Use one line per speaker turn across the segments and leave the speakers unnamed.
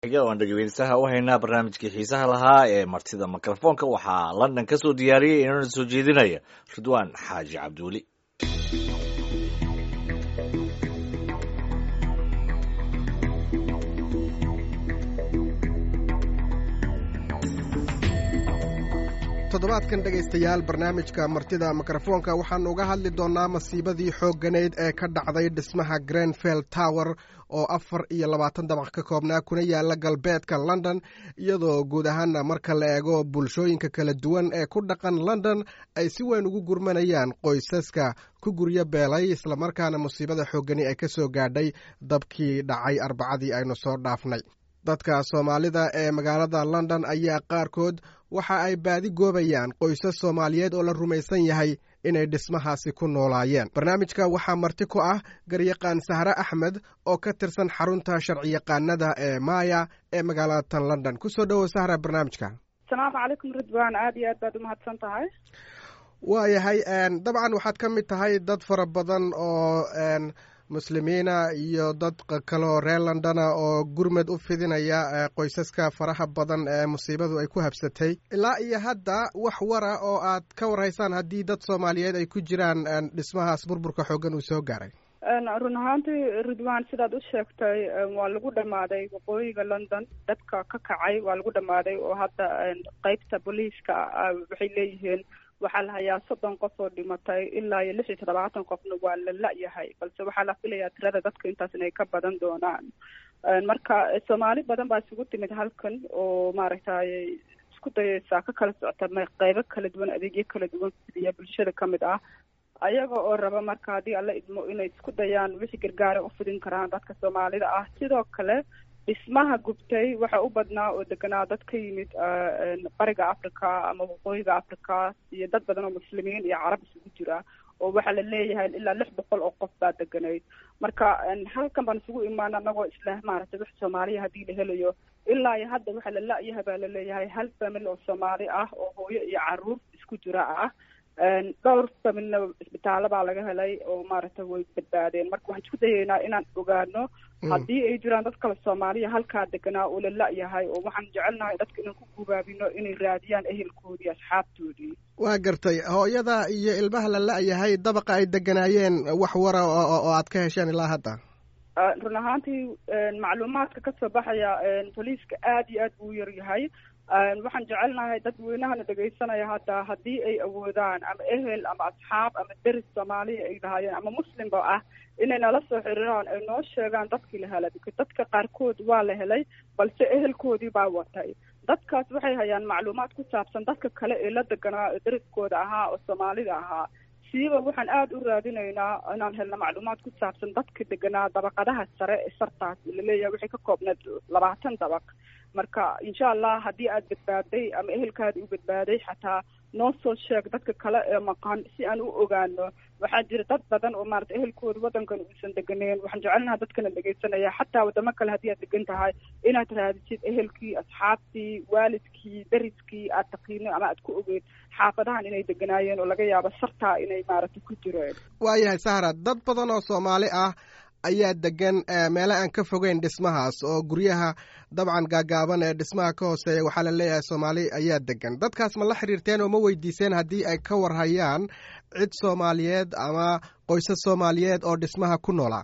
aan dhegeystaha u haynaa barnaamijkii xiisaha lahaa ee martida mikrofoonka waxaa london ka soo diyaariyey inana soo jeedinaya ridwaan xaaji cabduuli
toddobaadkan dhegaystayaal barnaamijka martida mikrofoonka waxaanu uga hadli doonnaa masiibadii xoogganayd ee ka dhacday dhismaha grenfell tower oo afar iyo labaatan dabaq ka koobnaa kuna yaala galbeedka london iyadoo guud ahaana marka la eego bulshooyinka kala duwan ee ku dhaqan london ay si weyn ugu gurmanayaan qoysaska ku guryo beelay islamarkaana musiibada xooggani ay ka soo gaadhay dabkii dhacay arbacadii aynu soo dhaafnay dadka soomaalida ee magaalada london ayaa qaarkood waxa ay baadi goobayaan qoysas soomaaliyeed oo la rumaysan yahay inay dhismahaasi ku noolaayeen barnaamijka waxaa marti ku ah garyaqaan sahre axmed oo ka tirsan xarunta sharciyaqaanada ee maya ee magaalada tan london kusoo dhowow sahra barnaamijka
asalaamu calaykum ridwaan aada iyo aad baad umahadsan tahay
waayahay dabcan waxaad ka mid tahay dad fara badan oo muslimiina iyo dad kaleo reer londona oo gurmed u fidinaya qoysaska faraha badan ee musiibadu ay ku habsatay ilaa iyo hadda wax wara oo aad ka warhaysaan haddii dad soomaaliyeed ay ku jiraan dhismahaas burburka xooggan uu soo gaaray
run ahaantii ridwan sidaad u sheegtay waa lagu dhammaaday waqooyiga london dadka ka kacay waa lagu dhammaaday oo hadda qeybta booliiska waxay leeyihiin waxaa la hayaa soddon qof oo dhimatay ilaa iyo lix iyo toddobaatan qofna waa la la-yahay balse waxaa la filayaa tirada dadka intaas inay ka badan doonaan marka soomaali badan baa isugu timid halkan oo maaragtay isku dayeysaa ka kala socota qeybo kala duwan adeegyo kala duwan fidiya bulshada kamid ah ayaga oo raba marka haddii alla idmo inay isku dayaan wixii gargaara u fidin karaan dadka soomaalida ah sidoo kale dhismaha gubtay waxa u badnaa oo deganaa dad ka yimid bariga africa ama waqooyiga africa iyo dad badan oo muslimiin iyo carab isugu jira oo waxaa la leeyahay ilaa lix boqol oo qof baa deganayd marka halkan baan isugu imaana anagoo isla maaragtay wax soomaaliya haddii la helayo ilaa iyo hadda waxaa la la-yahay baa la leeyahay hal family oo soomaali ah oo hooyo iyo caruur isku jira ah dhowr familna isbitaallo baa laga helay oo maaragtay way badbaadeen marka waxaan isku dayeynaa inaan ogaano haddii ay jiraan dad kale soomaaliya halkaa deganaa oo la la-yahay oo waxaan jecelnahay dadka inaan ku gubaabino inay raadiyaan ehelkoodii asxaabtoodii
waa gartay hooyada iyo ilmaha la la-yahay dabaqa ay deganaayeen wax wara oo aad ka hesheen ilaa hadda
run ahaantii macluumaadka kasoo baxaya boliiska aada iyo aad buu u yar yahay waxaan jecelnahay dadweynahana dhegaysanaya hadda haddii ay awoodaan ama ehel ama asxaab ama deris soomaaliya ay lahaayeen ama muslimba ah inay nala soo xiriiraan ay noo sheegaan dadkii la helay bika dadka qaarkood waa la helay balse ehelkoodii baa watay dadkaas waxay hayaan macluumaad ku saabsan dadka kale ee la deganaa ee deriskooda ahaa oo soomaalida ahaa siiba waxaan aada u raadinaynaa inaan helno macluumaad ku saabsan dadka deganaa dabaqadaha sare ee sartaas laleeyahay waxay ka koobneed labaatan dabaq marka insha allah haddii aad badbaaday ama ehelkaada u badbaaday xataa noo soo sheeg dadka kale ee maqan si aan u ogaano waxaa jira dad badan oo maarata ehelkooda waddankan uusan deganeen waxaan jecelnaha dadkana dhegaysanaya xataa waddamo kale haddii aad degan tahay inaad raadisid ehelkii asxaabtii waalidkii deriskii aad taqiino ama aad ku ogeed xaafadahan inay deganaayeen oo laga yaabo sartaa inay maaragta ku jireen
waayahay sahra dad badan oo soomaali ah ayaa degan meelo aan ka fogeyn dhismahaas oo guryaha dabcan gaagaaban ee dhismaha ka hooseeya waxaa la leeyahay soomaali ayaa degan dadkaas ma la xiriirteen oo ma weydiiseen haddii ay ka warhayaan cid soomaaliyeed ama qoysas soomaaliyeed oo dhismaha ku noolaa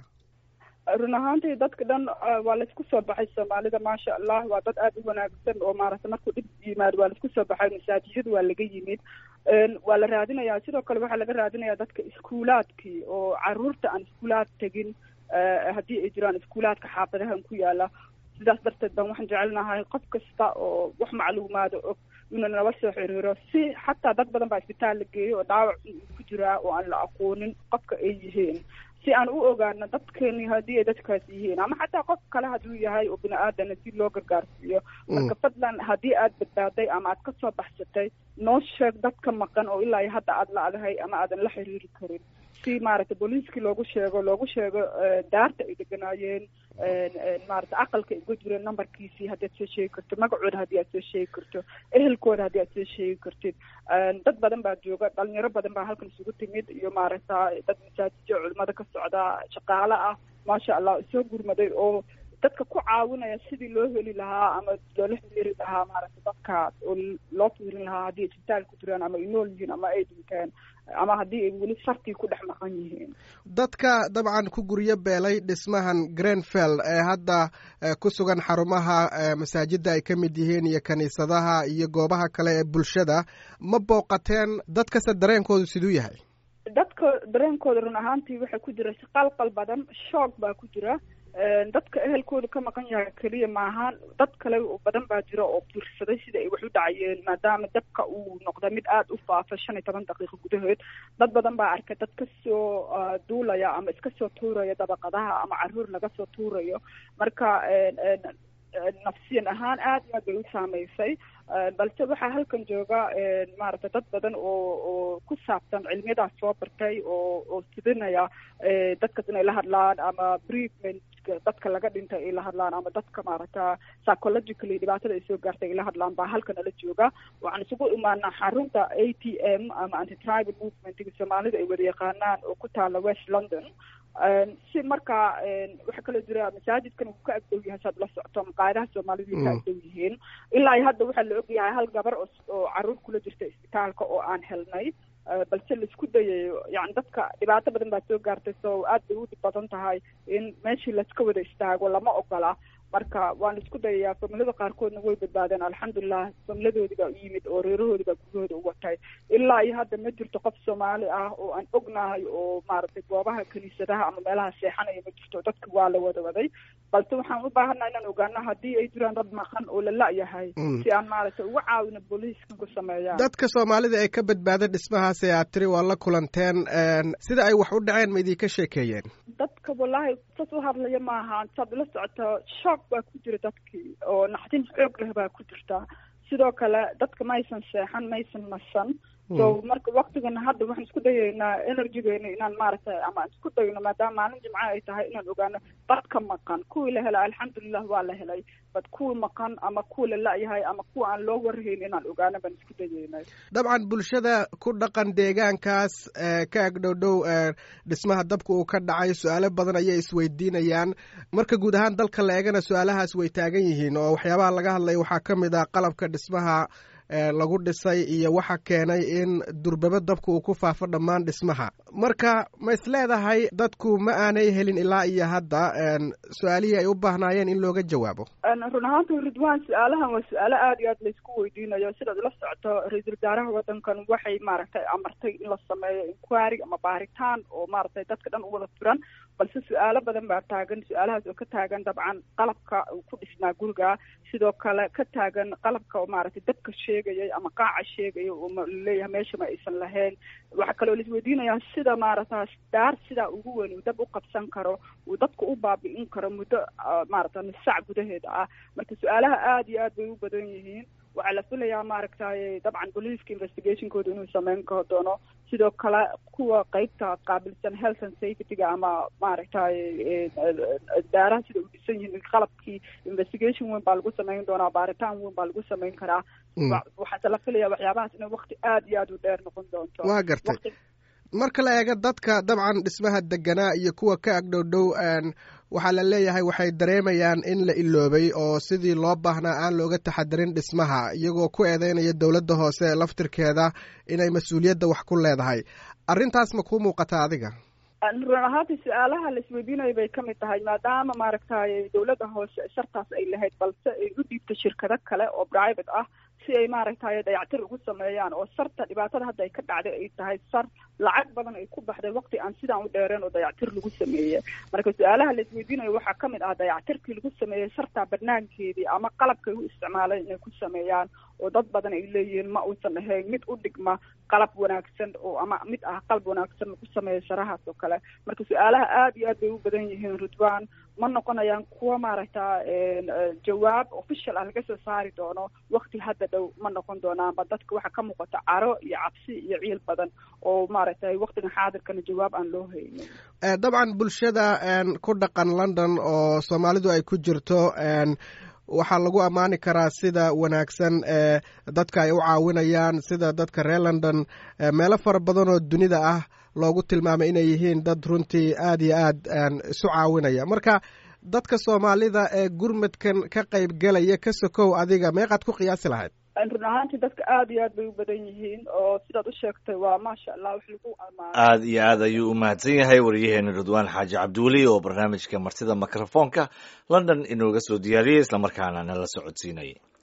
run ahaantii dadka dhan waa laisku soo baxay soomaalida maasha allah waa dad aada u wanaagsan oo maaragtay markuu dhib yimaado waa laisku soo baxay masaajiyadu waa laga yimid waa la raadinayaa sidoo kale waxaa laga raadinayaa dadka iskuulaadkii oo caruurta aan iskuulaad tegin haddii ay jiraan iskuulaadka xaafadahan ku yaala sidaas darteed baan waxaan jecelnahay qof kasta oo wax macluumaada og inuu nala soo xiriiro si xataa dad badan baa isbitaal la geeyo oo dhaawac ku jiraa oo aan la aqoonin qofka ay yihiin si aan u ogaano dadkeeni haddii ay dadkaas yihiin ama xataa qof kale hadduu yahay oo bini aadana si loo gargaarsiiyo marka fadlan haddii aad badbaaday ama aad kasoo baxsatay noo sheeg dadka maqan oo ilaa iyo hadda aad la-dahay ama aadan la xiriiri karin si maaragtay booliiskii loogu sheego loogu sheego daarta ay deganaayeen maarata aqalka ay uga jireen numberkiisii haddii aad soo sheegi karto magacooda haddii aad soo sheegi karto ehelkooda haddii aad soo sheegi kartid dad badan baa jooga dhalinyaro badan baa halkan isugu timid iyo maaragta dad masaajidyo culimada ka socda shaqaale ah maasha allah soo gurmaday oo dadka ku caawinaya sidii loo heli lahaa ama loola xiriiri lahaa maaragtay dadka oo loo fiirin lahaa haddii isbitaal ku jiraan ama ay nool yihiin ama ay dhinteen ama haddii ay weli sartii ku dhex maqan yihiin
dadka dabcan ku guryo beelay dhismahan grenfell ee hadda ku sugan xarumaha masaajidda ay ka mid yihiin iyo kiniisadaha iyo goobaha kale ee bulshada ma booqateen dadkase dareenkoodu siduu yahay
dadka dareenkooda run ahaantii waxaa ku jira qalqal badan shoog baa ku jira dadka ehelkooda ka maqan yahay keliya maahaan dad kale badan baa jira oo fiirsaday sida ay wax u dhacayeen maadaama dabka uu noqda mid aada u faafa shan iyo toban daqiiqo gudahood dad badan baa arkay dad kasoo duulaya ama iska soo tuuraya dabaqadaha ama caruur laga soo tuurayo marka nafsiyan ahaan aad iyo aad bay u saameysay balse waxaa halkan jooga maaragtay dad badan oo oo ku saabsan cilmiyadaas soo bartay oo oo sidinaya dadkas inay la hadlaan ama treatment dadka laga dhintay ay la hadlaan ama dadka maaragta psychologically dhibaatada ay soo gaartay ay la hadlaan baa halkan nala jooga waxaan isugu imaanaa xarunta a t m ama anti tribal movementiga soomaalida ay wada yaqaanaan oo ku taala west london si markaa waxaa kaloo jira masaajidkan uu ka agdow yahay saad la socoto maqaayadaha soomaalidu ka agdow yihiin ilaa hadda waxaa la ogyahay hal gabar oo caruur kula jirta isbitaalka oo aan helnay balse laisku dayayo yani dadka dhibaato badan baa soo gaartay so aad bay u dhib badan tahay in meeshii laiska wada istaago lama ogola marka waan isku dayayaa familada qaarkoodna way badbaadeen alxamdulilah familadoodii baa u yimid oo reerahoodii baa gurahooda u watay ilaa iyo hadda ma jirto qof soomaali ah oo aan ognahay oo maaragtay goobaha kiniisadaha ama meelaha seexanaya ma jirto dadka waa la wada waday balse waxaan u baahannaha inaan ogaano haddii ay jiraan dad maqan oo la la-yahay si aan maaragtay uga caawino booliiska ku sameeyaan
dadka soomaalida ee ka badbaada dhismahaas ee aad tiri waa la kulanteen sida ay wax u dhaceen ma idinka sheekeeyeen
dadka wallahi sas u hadlaya maaha saad la socoto shock baa ku jira dadkii oo naxdin xoog leh baa ku jirta sidoo kale dadka maysan seexan maysan nasan so marka waktigana hadda waxaan isku dayaynaa energygeena inaan maaragtay ama aan isku dayno maadaama maalin jimco ay tahay inaan ogaano dadka maqan kuwii la helay alxamdulilah waa la helay bad kuwii maqan ama kuwa la la-yahay ama kuwa aan loo warhayn inaan ogaano baan isku dayaynay
dabcan bulshada ku dhaqan deegaankaas ka agdhowdhow dhismaha dabka uu ka dhacay su-aalo badan ayay isweydiinayaan marka guud ahaan dalka la eegana su-aalahaas way taagan yihiin oo waxyaabaha laga hadlaya waxaa ka mid ah qalabka dhismaha lagu dhisay iyo waxa keenay in durbaba dabka uu ku faafo dhammaan dhismaha marka ma is leedahay dadku ma aanay helin ilaa iyo hadda su-aalihii ay u baahnaayeen in looga jawaabo
run ahaanta ridwan su-aalahan waa su-aalo aada iyo aad laysku weydiinayo sidaad ula socoto ra-iisul wasaaraha wadankan waxay maaragtay amartay in la sameeyo inquiry ama baaritaan oo maaragtay dadka dhan u wada furan balse su-aalo badan baa taagan su-aalahaas oo ka taagan dabcan qalabka uu ku dhisnaa guriga sidoo kale ka taagan qalabka oo maaragtay dabka sheegayay ama qaaca sheegaya oo laleeyahay meesha ma aysan lahayn waxaa kaloo laisweydiinayaa sida maaragta daar sidaa ugu weyn uu dab u qabsan karo uu dadka u baabi'in karo muddo maaragta nus sac gudaheeda ah marka su-aalaha aada iyo aad bay u badan yihiin waxaa la filayaa maaragtay dabcan booliiska investigationkooda inuu sameyn ka doono sidoo kale kuwa qeybta qaabilsan health and safetyga ama maaragtay daaraha sida u dhisan yihiin qalabkii investigation weyn baa lagu sameyn doonaa baaritaan weyn baa lagu sameyn karaa waxaase la filaya waxyaabahaas inay wakti aada iyo aada u dheer noqon doonto
waa gartay marka la eego dadka dabcan dhismaha deganaa iyo kuwa ka agdhowdhow waxaa la leeyahay waxay dareemayaan in la iloobay oo sidii loo baahnaa aan looga taxadirin dhismaha iyagoo ku eedeynaya dowladda hoose laftirkeeda inay mas-uuliyadda wax ku leedahay arrintaas ma kuu muuqata adiga
run ahaantii su-aalaha la isweydiinaya bay ka mid tahay maadaama maaragtay dowladda hoose shartaas ay lahayd balse ay u dhiibto shirkado kale oo private ah si ay maaragtay dayactir ugu sameeyaan oo sarta dhibaatada hadda ay ka dhacday ay tahay sar lacag badan ay ku baxday waqti aan sidaan u dheereen oo dayactir lagu sameeyey marka su-aalaha la isweydiinayo waxaa ka mid ah dayactirkii lagu sameeyey sartaa banaankeedii ama qalabkay u isticmaaleen inay ku sameeyaan oo dad badan ay leeyihiin ma uusan ahayn mid u dhigma qalab wanaagsan oo ama mid ah qalab wanaagsan lagu sameeyo sharahaas oo kale marka su-aalaha aada iyo aad bay u badan yihiin ridwan ma noqonayaan kuwa maaragta jawaab official ah laga soo saari doono wakti hadda dhow ma noqon doonaanba dadka waxaa ka muuqata caro iyo cabsi iyo ciil badan oo maaragtay waktigan xaadirkana jawaab aan loo haynin
dabcan bulshada ku dhaqan london oo soomaalidu ay ku jirto waxaa lagu ammaani karaa sida wanaagsan ee dadka ay u caawinayaan sida dadka reer london meelo fara badan oo dunida ah loogu tilmaamay inay yihiin dad runtii aada iyo aad isu caawinaya marka dadka soomaalida ee gurmadkan ka qayb galaya ka sokow adiga meeqaad ku qiyaasi lahayd
run ahaantii dadka aada iyo aad bay u badan yihiin oo sidaad u sheegtay waa maasha allah wax lagu amaanay
aada iyo aad ayuu u mahadsan yahay wariyaheena ridwaan xaaji cabdiweli oo barnaamijka martida mikrofoonka london inooga soo diyaariyey islamarkaana nala socodsiinayay